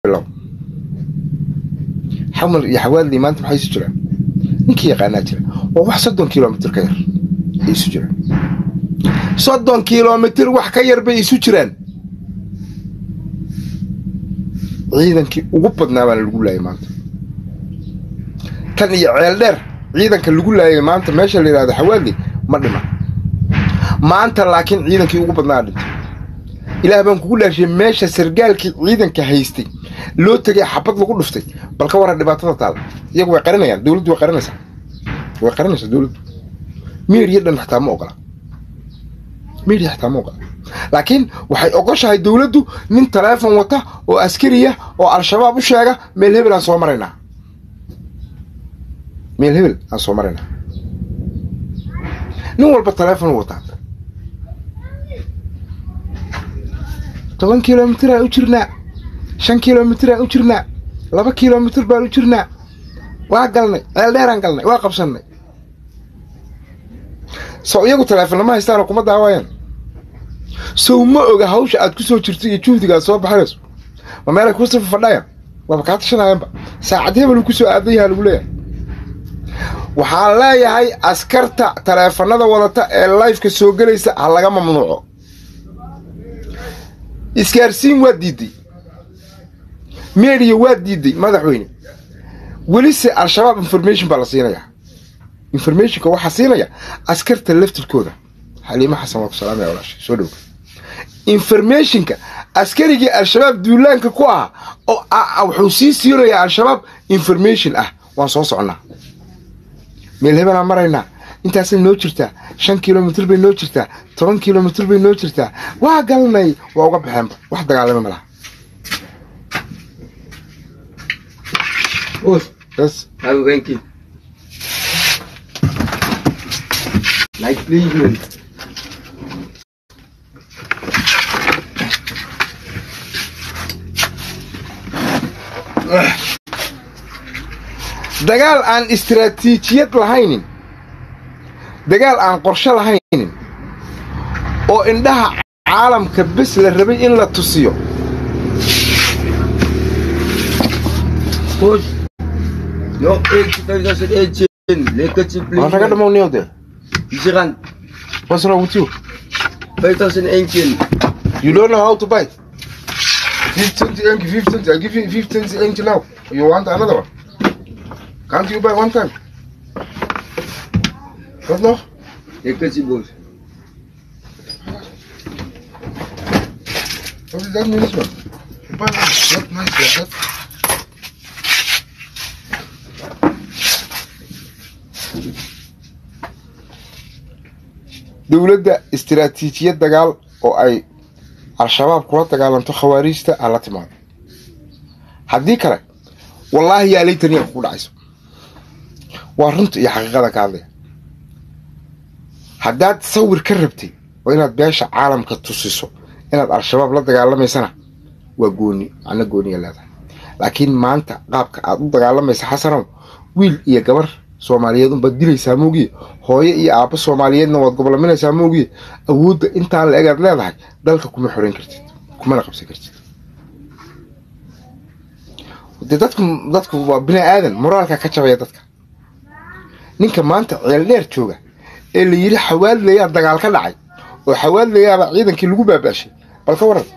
bilow xamar iyo xawaalidii maanta maxay isu jiraan ninkii yaqaanaa jira waa wax soddon kilomitr ka yar ay isu jiraan soddon kilomitr wax ka yar bay isu jiraan ciidankii ugu badnaa baana lagu laayay maanta tan iyo ceel dheer ciidanka lagu laayay maanta meesha la yidhahdo xawaaldi ma dhiman maanta laakiin ciidankii ugu badnaa dhintay ilaah baan kugu dhaashiyey meesha sargaalkii ciidanka haystay loo tegay xabad lagu dhuftay bal ka waran dhibaatada taala iyagu way qarinayaan dowladdu way qarinaysaa way qarinaysaa dowladdu meediya dhan xitaa ma ogola meediya xitaa ma ogola laakiin waxay ogoshahay dowladdu nin taleefon wata oo askariya oo al-shabaab u sheega meel hebel aan soo maraynaa meel hebel aan soo maraynaa nin walba taleefon wataa toban kilomitr aan u jirnaa shan kilomitr aan u jirnaa laba kilomitr baan u jirnaa waa galnay ceel dheeraan galnay waa qabsannay sow iyagu taleefonnama haystaanoo kuma daawayaan sow ma oga hawsha aad ku soo jirto iyo juhdiga aad soo baxinayso ma meelay kuu sifa fadhayaan waaba kaa tashanayaanba saacad hebelu ku soo aadan yahaa lagu leeyahay waxaan leeyahay askarta taleefannada wadata ee lifeka soo gelaysa ha laga mamnuuco isgaarsiin waa diiday meediya waa diiday madaxweyne welise al-shabaab information baa la siinayaa informationka waxaa siinaya askarta laftirkooda xaliimo xasan waa ku salaamaya walaashay soo dhowga informationka askarigii al-shabaab duulaanka ku ahaa oo wuxuu sii siinayaa al-shabaab information ah waan soo socnaa meel hebelaan maraynaa intaasay noo jirtaa shan kilomitr bay noo jirtaa toban kilomitr bay noo jirtaa waa galnay waa uga baxeenba wax dagaalama malaha Yes. Have a thank you. Like Cleveland. dagaal aan istaraatiijiyad lahaynin dagaal aan qorshe lahaynin oo indhaha caalamka bes la rabay in la tusiyo Coach. Your age 2018. Lakers in waan naga Cleveland. dhamowniyo dee Jiran. what's wrong with you 2018. you don't know how to buy 50 inch 50 inch I give you 50 inch now you want another one can't you buy one time what no Lakers in Bulls. what does that mean this one buy one not nice like that dowladda istiraatiijiyad dagaal oo ay al-shabaab kula dagaalanto khawaariijta ha la timaado haddii kale wallaahi yaa laytaniya kugu dhacayso waa runta iyo xaqiiqada ka hadlaya haddaad sawir ka rabtay oo inaad beesha caalamka tusiso inaad al-shabaab la dagaalamaysana waa gooni macno gooniya leedahay laakiin maanta qaabka aad u dagaalamaysa xasanow wiil iyo gabar soomaaliyeed unbaad dilaysaa moogiye hooyo iyo aabbo soomaaliyeedna waad gobolaminaysaa moogiye awoodda intaan la egaad leedahay dalka kuma xoreyn kartid kumana qabsan kartid dee dadku dadku waa bini aadan moraalka ka jabaya dadka ninka maanta ceel dheer jooga ee la yidhi xawaadlayaa dagaal ka dhacay oo xawaadlayaaba ciidankii lagu baabaashay bal ka waran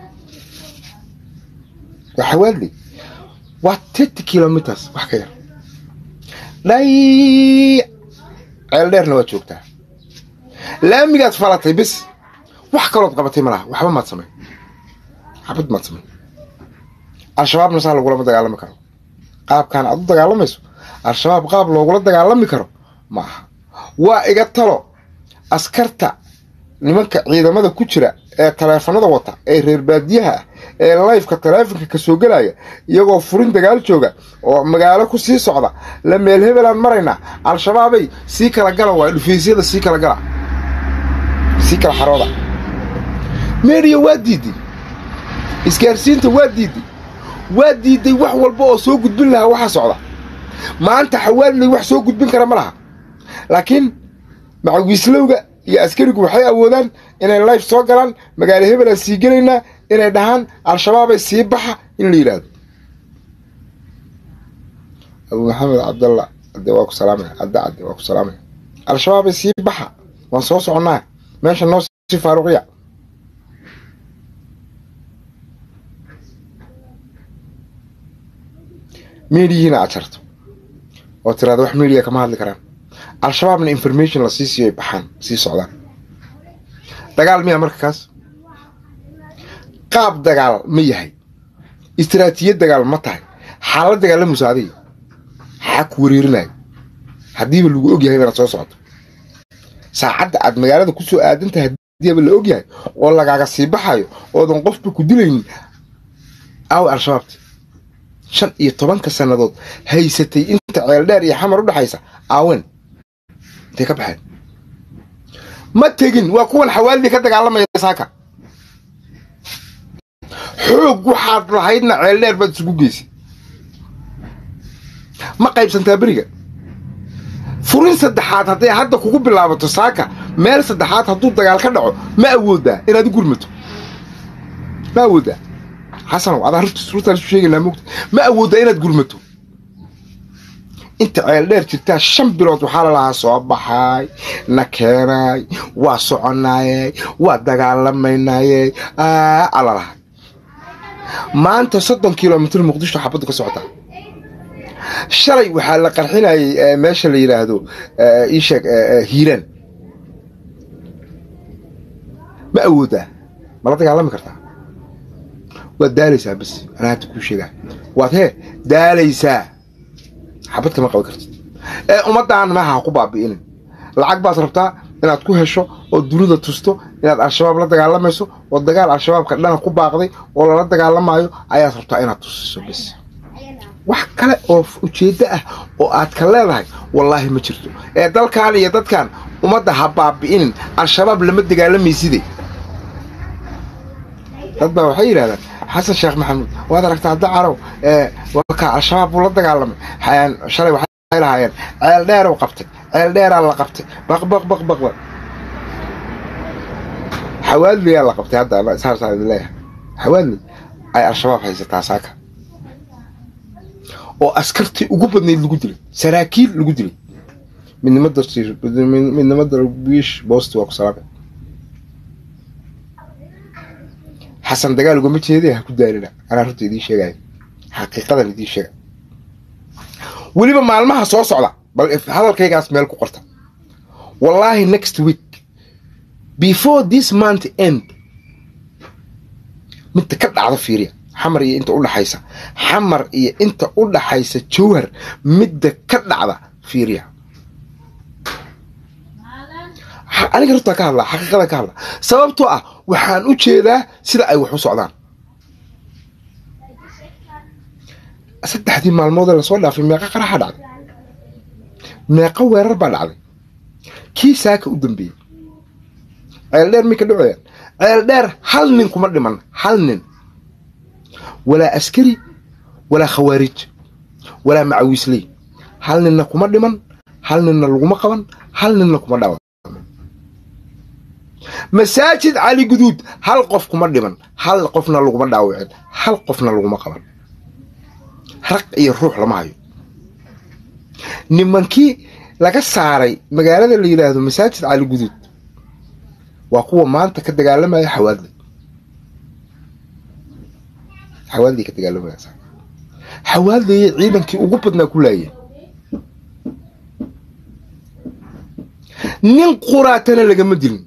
waa xawaadley waa thirty kilometers wax ka yar dhay ceel dheerna waad joogtaa laamigaad falatay bis wax kalood qabatay ma laha waxba maad samayn xabad maad samayn al-shabaabna saa lagulama dagaalami karo qaabkaan aad u dagaalamayso al-shabaab qaab loogula dagaalami karo ma aha waa iga talo askarta nimanka ciidamada ku jira ee taleefanada wata ee reer baadiyaha ah ee lifeka taleefonka ka soo gelaya iyagoo furin dagaal jooga oo magaalo ku sii socda la meel hebelaan maraynaa al-shabaabay sii kala gala waay dhufaysyada sii kala gala sii kala xarooda meediya waa diiday isgaarsiinta waa diiday waa diiday wax walba oo soo gudbin lahaa waxa socda maanta xawaalilay wax soo gudbin kara ma laha laakiin macawiislowga iyo askarigu waxay awoodaan inay life soo galaan magaalo hebelaan sii gelaynaa inay dhahaan al-shabaabay sii baxa in la yidhaahdo abu maxamed cabdalla ade waa ku salaamaya cadde cadde waa ku salaamaya al-shabaabay sii baxa waan soo soconnaa meesha noo sii faaruqiya miidiyihiina aad jarto oo tiraada wax miidiya kama hadli karaan al-shabaabna information la sii siiyo ay baxaan sii socdaan dagaal miya marka kaas qaab dagaal ma yahay istiraatiijiyad dagaal ma tahay xaalad dagaalamusa adiga xaa ku wareerinaya haddiiba lagu ogyahay inaad soo socoto saacadda aad magaalada ku soo aadan tahay haddiiba la ogyahay oo lagaaga sii baxayo oodan qofba ku dilaynin aawe al-shabaabti shan iyo tobanka sannadood haysatay inta ceeldheer iyo xamar u dhexaysa aawen intay ka baxeen ma tegin waa kuwan xawaalidii ka dagaalamaya saaka xoog waxaad lahaydna ceeldheer baad isugu geysay ma qaybsantaa beriga furin saddexaad hadday hadda kugu bilaabato saaka meel saddexaad hadduu dagaal ka dhaco ma awoodaa inaad u gurmato ma awoodaa xasanow adaa rurtaan isu sheegaynaa mogta ma awoodaa inaad gurmato inta ceeldheer jirtaa shan bilood waxaa lalahaa soo baxaay na keenaay waa soconaayey waa dagaalamaynayey alalahay maanta soddon kilomitr muqdisho xabaddu ka socotaa shalay waxaa la qarxinayay meesha la yidhaahdo iisheeg hiiraan ma awoodaa mala dagaalami kartaa waad daalaysaa bas anaa hadda kuu sheegaa waad hee daalaysaa xabad kama qaban kartid ee ummaddaan maaha ha ku baabi'inin lacag baad rabtaa inaad ku hesho oo dunida tusto inaad al-shabaab la dagaalamayso oo dagaal al-shabaabka dhana ku baaqday oo lala dagaalamaayo ayaad rabtaa inaad tusiso bas wax kale oo ujeeddo ah oo aad ka leedahay wallaahi ma jirto ee dalkan iyo dadkan ummadda ha baabi'inin al-shabaab lama dagaalamaysidee dad baa waxay yidhahdaan xasan sheekh maxamuud waad aragtaa hadda carow warkaa al-shabaab buu la dagaalamay shalay waxay lahaayeen ceel dheerow qabtay ceel dheeraa la qabtay baq baq baq baq baq xawaadliyaa la qabtay hadda saarsaa idin leeyahay xawaadli ay al-shabaab haysataa saaka oo askartii ugu badnayd lagu dilay saraakiil lagu dilay midnimada midnimada wiish boosti waa ku salaamay xasan dagaal ugama jeeday ha ku daalina anaa runta idiin sheegaya xaqiiqadan idiin sheega weliba maalmaha soo socda bal hadalkaygaas meel ku qorta wallaahi next week before this month end midda ka dhacda fiiriya xamar iyo inta udhaxaysa xamar iyo inta u dhaxaysa jowhar midda ka dhacda fiiriya aniga runtaa ka hadlaa xaqiiqada ka hadlaa sababtoo ah waxaan u jeedaa sida ay wax u socdaan saddexdii maalmoodee lasoo dhaafay meeqa qaraxa dhacday meeqa weerar baa dhacday kii saaka u dambeeyey ceeldheer may ka dhacayaan ceeldheer hal nin kuma dhiman hal nin walaa askari walaa khawaarij walaa macawiisley hal ninna kuma dhiman hal ninna laguma qaban hal ninna kuma dhawan masaajid cali guduud hal qof kuma dhiman hal qofna laguma dhaawicin hal qofna laguma qaban raq iyo ruux lama hayo nimankii laga saaray magaalada la yidhaahdo masaajid cali guduud waa kuwa maanta ka dagaalamaya xawaadley xawaadley ka dagaalamaya xawaadleye ciidankii ugu badnaa ku laayeen nin quraatana lagama dilin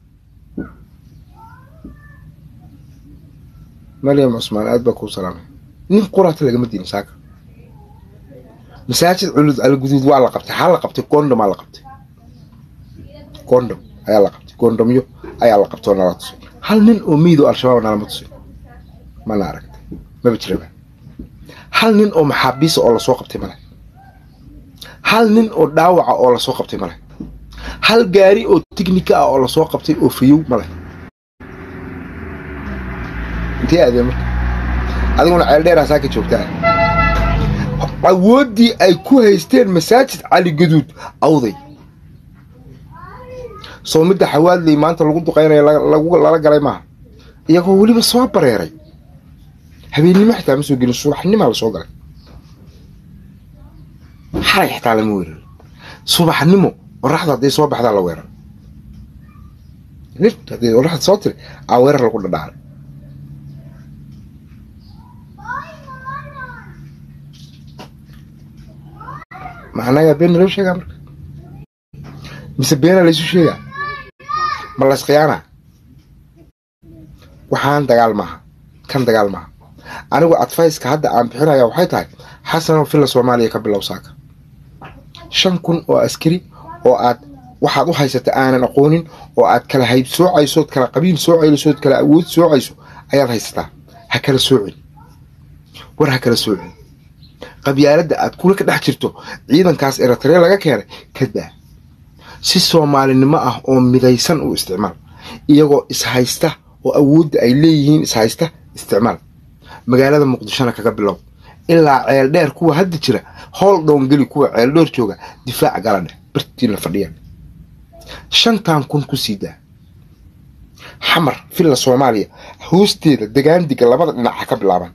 maryam cusmaan aad baa kuu salaamay nin quraata lagama dilin saaka masaajid culud alguduud waa la qabtay xaa la qabtay gondomaa la qabtay gondom ayaa la qabtay gondomyo ayaa la qabtay oo nala tusay hal nin oo miido al-shabaab nalama tusay mana aragtay maba jiraba hal nin oo maxaabiisa oo lasoo qabtay male hal nin oo dhaawaca oo lasoo qabtay male hal gaari oo tignika ah oo lasoo qabtay oo fayow male intee aadeen marka adiguna ceeldheeraa saaka joogtaa awooddii ay ku haysteen masaajid cali gaduud awday soo midda xawaadley maanta lagu duqaynayo lala galay maaha iyagoo weliba soo bareeray habeennimo xitaa ma soo gelin subaxnimaa lasoo galay xalay xitaa lama weerar subaxnimo qoraxda hadday soo baxdaa la weerar lift haddii qoraxda soo tiri aa weerar lagu dhadhacay macnayaa been loo sheegaa marka mise beena laysu sheegaa ma laysqiyaanaa waxaan dagaal maaha kan dagaal maaha anigu adfayska hadda aan bixinaya waxay tahay xasanoo filla soomaaliya ka bilow saaka shan kun oo askari oo aad waxaad u haysata aanan aqoonin oo aad kala hayb soocaysood kala qabiil soocaysood kala awood soocayso ayaad haysataa ha kala soocin war ha kala soocin qabyaaladda aad kula ka dhex jirto ciidankaas eritrea laga keenay ka daa si soomaalinimo ah oo midaysan u isticmaal iyagoo ishaysta oo awoodda ay leeyihiin ishaysta isticmaal magaalada muqdishona kaga bilow ilaa ceeldheer kuwa hadda jira howl dhowngeli kuwa ceeldheer jooga difaac galadhe bartiina fadhiyan shantan kun ku sii daa xamar villa soomaaliya hoosteeda degaandiga labada dhinac ha ka bilaabaan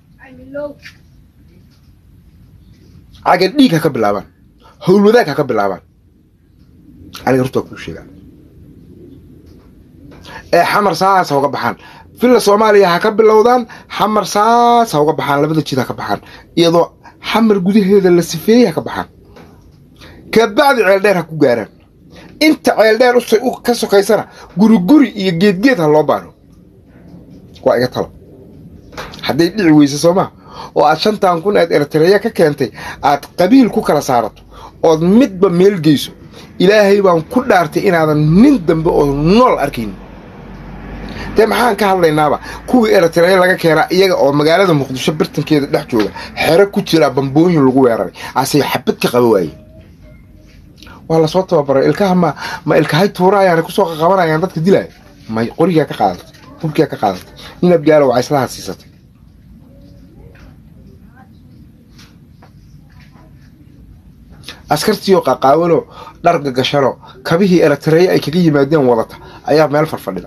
caga dhiig ha ka bilaabaan howlwadaag ha ka bilaabaan aniga hortaa kuu sheegaa ee xamar saas ha uga baxaan villa soomaaliya ha ka bilowdaan xamar saas ha uga baxaan labada jid ha ka baxaan iyadoo xamar gudaheeda la sifeeyey ha ka baxaan kabacdi ceeldheer ha ku gaaraan inta ceeldheer ka sokaysana guri guri iyo geedgeed ha loo baaro waa iga talo hadday dhici weyse soo maa oo aad shantan kun aad eritreya ka keentay aad qabiil ku kala saarato ood midba meel geyso ilaahay baan ku dhaartay inaadan nin dambe oo nool arkayn dee maxaan ka hadlaynaaba kuwii eritreya laga keenaa iyaga oo magaalada muqdisho bartankeeda dhex jooga xero ku jiraa bambooyin lagu weeraray asay xabad ka qaba waaye waa lasoo tababaray ilkaha ma ma ilkahay tuuraayaan kusoo qaqabanayaan dadka dilaya may qorigaa ka qaadatay hubkigaa ka qaadatay nin abgaalo waa islaha siisatay askartiioo qaqaawano dharga gashano kabihii eritreya ay kaga yimaadeen wadata ayaa meel farfadhida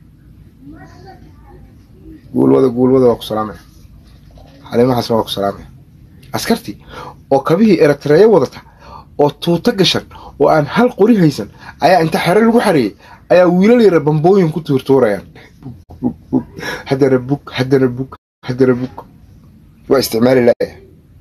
guulwada guulwada waa ku salaamaya xaliimahaasna waa ku salaamaya askartii oo kabihii eritreya wadata oo tuuto gashan oo aan hal qori haysan ayaa inta xere lagu xareeyey ayaa wiilal yara bambooyin ku tuurtuurayaan haddana bug haddana bug haddana bug waa isticmaali laaya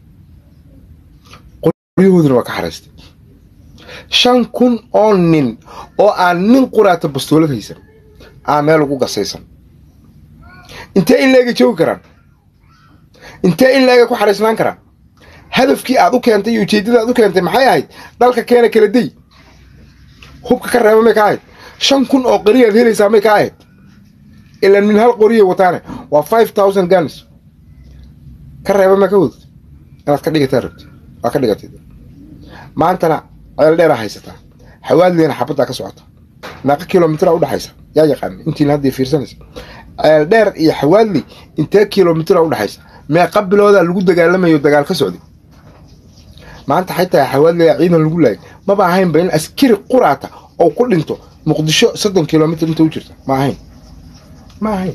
qoryahooduna waa ka xaraystay shan kun oo nin oo aan nin quraata bastoolad haysan aa meel ugu gasaysan intee in leega joogi karaan intee in leega ku xaraysnaan karaan hadafkii aad u keentay iyo ujeeddada aad u keentay maxay ahayd dalka keena kala day hubka ka reeba may ka ahayd shan kun oo qoriyaad helaysaa may ka ahayd ilaan min hal qoriya wataane waa five thousand guns ka reeba may ka wadad inaad ka dhigataa rabti waa ka dhigatay maantana ceel dheeraa haysataa xawaadleena xabaddaa ka socota meeqa kilomitraa udhexaysa yaa yaqaana intiina hadda fiirsanaysa ceel dheer iyo xawaadley intee kilomitraa udhexaysa meeqa biloodaa lagu dagaalamayo dagaal ka socday maanta xataa xawaadleya ciidan lagu laayay maba ahaynba in askari quraata oo ku dhinto muqdisho soddon kilomitr inta u jirta ma ahayn ma ahayn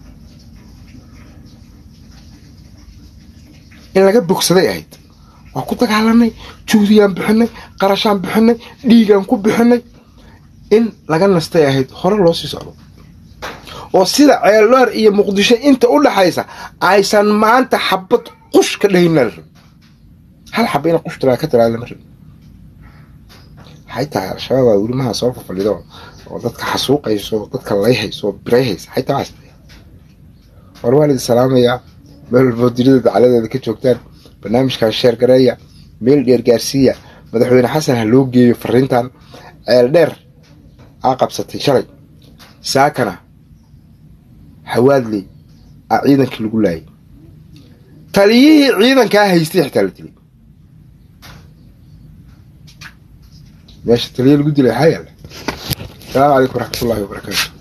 in laga bogsaday ahayd waa ku dagaalanay juhdiyaan bixinay qarashaan bixinay dhiigaan ku bixinay in laga nastay ahayd hore loo sii socdo oo sida ceeldheer iyo muqdisho inta u dhaxaysa aysan maanta xabad qush ka dhahayna la rabin hal xaba ina qush tiraa ka tiraa lama rabin waxay tahay al-shabaab waa welimaha soo fafadhido oo dadka xasuuqayso dadka layhayso birayhaysa xay tahay war waan idin salaamayaa meel walboo dunida dacaladeeda ka joogtaan barnaamijkan sheer gareeya meel dheer gaarsiiya madaxweyne xasan ha loo geeyo fariintan ceel dheer aa qabsatay shalay saakana hawaadley aa ciidankii lagu laayay taliyihii ciidankaa haystay xitaa la dilay meesha taliya lagu dilay waxaa yaalla asalaamu calaykum waraxmatullahi wabarakaatu